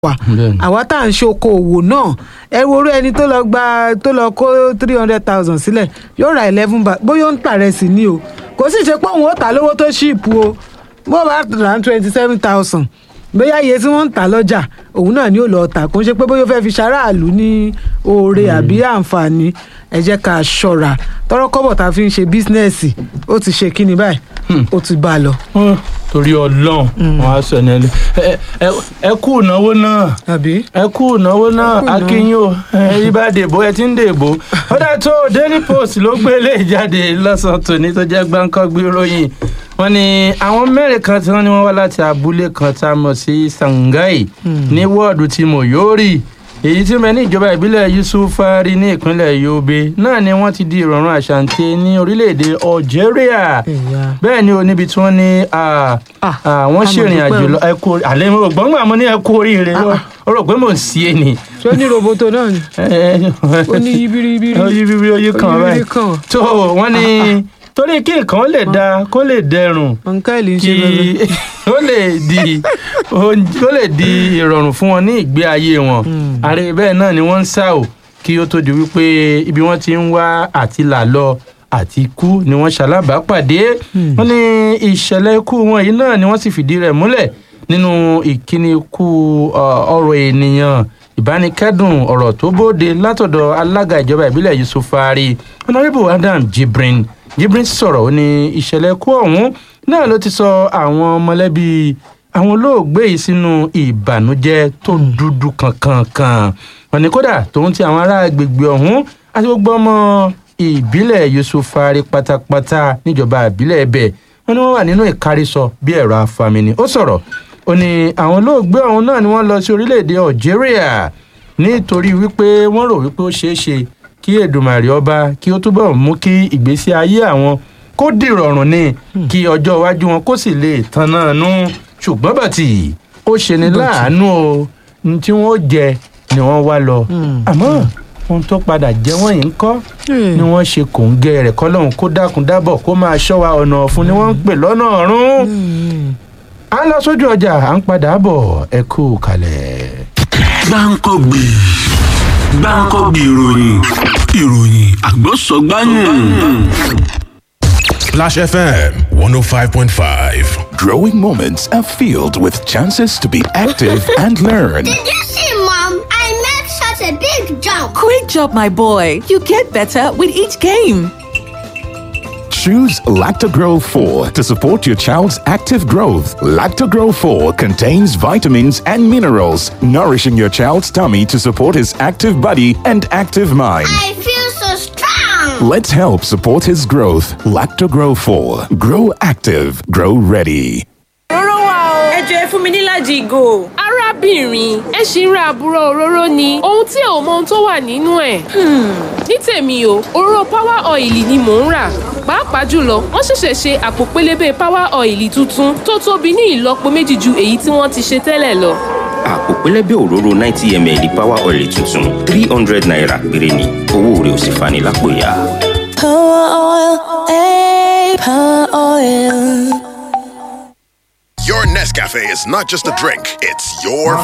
wà Bẹ́ẹ̀ni. àwa tá à ń ṣokòwò náà ẹ wo orí ẹni tó lọ gba tó lọ kó three hundred thousand sílẹ̀ yóò ra eleven bag bóyá ó ń tà rẹ̀ sí ni o kò sì ṣe pé òun ó tà lówó tó ṣìpù o bó bá rà ní twenty seven thousand bóyá iye tí wọ́n ń tà lọ́jà òun náà ni ó lọ tà kó ń ṣe pé bóyá ó fẹ́ fi ṣaráàlú ní oore àbí àǹfààní ẹ jẹ́ ká ṣọ́ra tọ́rọ́ kọ́bọ̀ tá a fi ń ṣe bísínẹ́sì ó ti ṣe kíni báyìí ó ti bá a lọ. Ó, torí ọlọ́run wọn á sọ ní ẹlẹ́ ẹ ẹ- ẹ kú ìnáwó náà àbí ẹ kú ìnáwó náà Ẹ kú ìnáwó. akínyìn o ẹ ibà dèbò ẹ ti ń dèbò ó dà tó daily post ló gbé lè jáde lọ́sàn-án tòní tó jẹ́ gbáǹkọ́gbé ròyìn wọ́n ní àwọn mẹ́rin kan tí wọ́n ní wọ́n wá láti abúlé kan tá a mọ̀ sí sangai ní wọ́ọ̀dù tí Moyori èyí tí mẹ́ni ìjọba ìbílẹ̀ Yusufari ní ìpínlẹ̀ Yobe náà ni wọ́n ti di ìrọ̀rùn àṣàǹtẹ̀ ní orílẹ̀-èdè Algeria ẹ̀yà bẹ́ẹ̀ ni o níbi tí wọ́n ní ah, Ah, ah, wọ́n a ṣèrìn mọ̀ àjò dúpẹ́ o. lọ ẹ kú àlẹ́ mo gbọ́n gbà mo ní ẹ kú oríire Ah, lọ ah. ó rò pé mò ń sí é ni. ṣé ó ní roboto náà ni ó ní yibiribiri ó yí bíbí ó yí kan yibiri báyìí kan tó wọ́n ní torí kí nǹkan lè da kó lè dẹrùn ọ̀nkẹ́lì ń ṣe kí bẹ́ẹ̀ ó lè di ó lè di ìrọ̀rùn fún wọn ní ìgbé ayé wọn ààrẹ bẹ́ẹ̀ náà ni wọ́n ń sá o kí ó tó di wípé ibi wọ́n ti ń wá àti là lọ àti ikú ni wọ́n ṣalábàápàdé wọ́n ní ìṣẹ̀lẹ̀ ikú wọn yìí náà ni wọ́n sì fìdí rẹ̀ múlẹ̀ nínú ìkíni ikú ọ, ọ̀rọ̀ ènìyàn ìbánikẹ́dùn ọ̀rọ̀ tó bóde látọ̀dọ̀ alága ìjọba ìbílẹ̀ Yusufari honourable Adam Jibrin Jibrin sọ̀rọ̀ ó ní ìṣẹ̀lẹ̀ ikú ọ̀hún náà ló ti sọ àwọn mọ̀lẹ́bí àwọn olóògbé yìí sínú ìbànújẹ́ tó dúdú kankankan wọ́n ní kódà tòun ti àwọn ará agbègbè ọ̀hún àti gbogbo ọmọ ìbílẹ̀ Yusufari pátápátá níjọba ìbílẹ̀ ẹ̀bẹ̀ wọ́n ní wọ́n wà nínú ìkárísọ bí ẹ̀rọ afamini ó sọ̀rọ̀ ó ní àwọn olóògbé ọ̀hún náà ni wọ́n lọ sí orílẹ̀-èdè Algeria nítorí wípé wọ́n rò wípé ó ṣeé ṣe kí Èdùmàrè ọba kí ó túbọ̀ mú kí ìgbésí ayé àwọn kó dìrọ̀rùn ni kí ọjọ́ iwájú wọn kó sì lè tan náà nú ṣùgbọ́n bàtì ó ṣe ni láàánú o ní tí wọ́n ó jẹ ni wọ́n wá lọ àmọ́ ohun tó padà jẹ́ wọ́n yìí ń kọ́ ni wọ́n ṣe kòńgẹ́ rẹ̀ kọ́lọ́hún kó dákun dábọ̀ kó máa ṣọ́ wa ọ̀nà ọ̀fun ni wọ́n ń pè lọ́nà ọ̀run à ń lọ sójú ọjà à ń padà bọ̀ ẹ kú kalẹ̀. gbáǹkọ́gbì gbáǹkọ́gbì ìròyìn ìròyìn àgbọ̀sọ̀gbáyìn. Splash FM 105.5. Growing moments are filled with chances to be active and learn. Did you see, Mom? I made such a big jump. Great job, my boy. You get better with each game. Choose Lactogro 4 to support your child's active growth. Lactogro 4 contains vitamins and minerals, nourishing your child's tummy to support his active body and active mind. I feel so strong. Let's help support his growth. Lactogro 4. Grow active. Grow ready. òróró wà o. ẹ jọ ẹ fún mi nílàjì ìgò. arábìnrin ẹ ṣì ń ra àbúrò òróró ni ohun tí ò mọ ohun tó wà nínú ẹ̀. ní tèmi o òróró power oil ni mò ń rà pàápàá jùlọ wọ́n ṣẹ̀ṣẹ̀ ṣe àpò pélébé power oil tuntun tó tóbi ní ìlọ́po méjì ju èyí tí wọ́n ti ṣe tẹ́lẹ̀ lọ. àpò pẹlẹbẹ òróró ninety ml power oil tuntun three hundred naira péré ni owó rẹ̀ ò sì fani lápò ya. Power oil, eh, power oil. Your Nescafe is not just a drink, it's your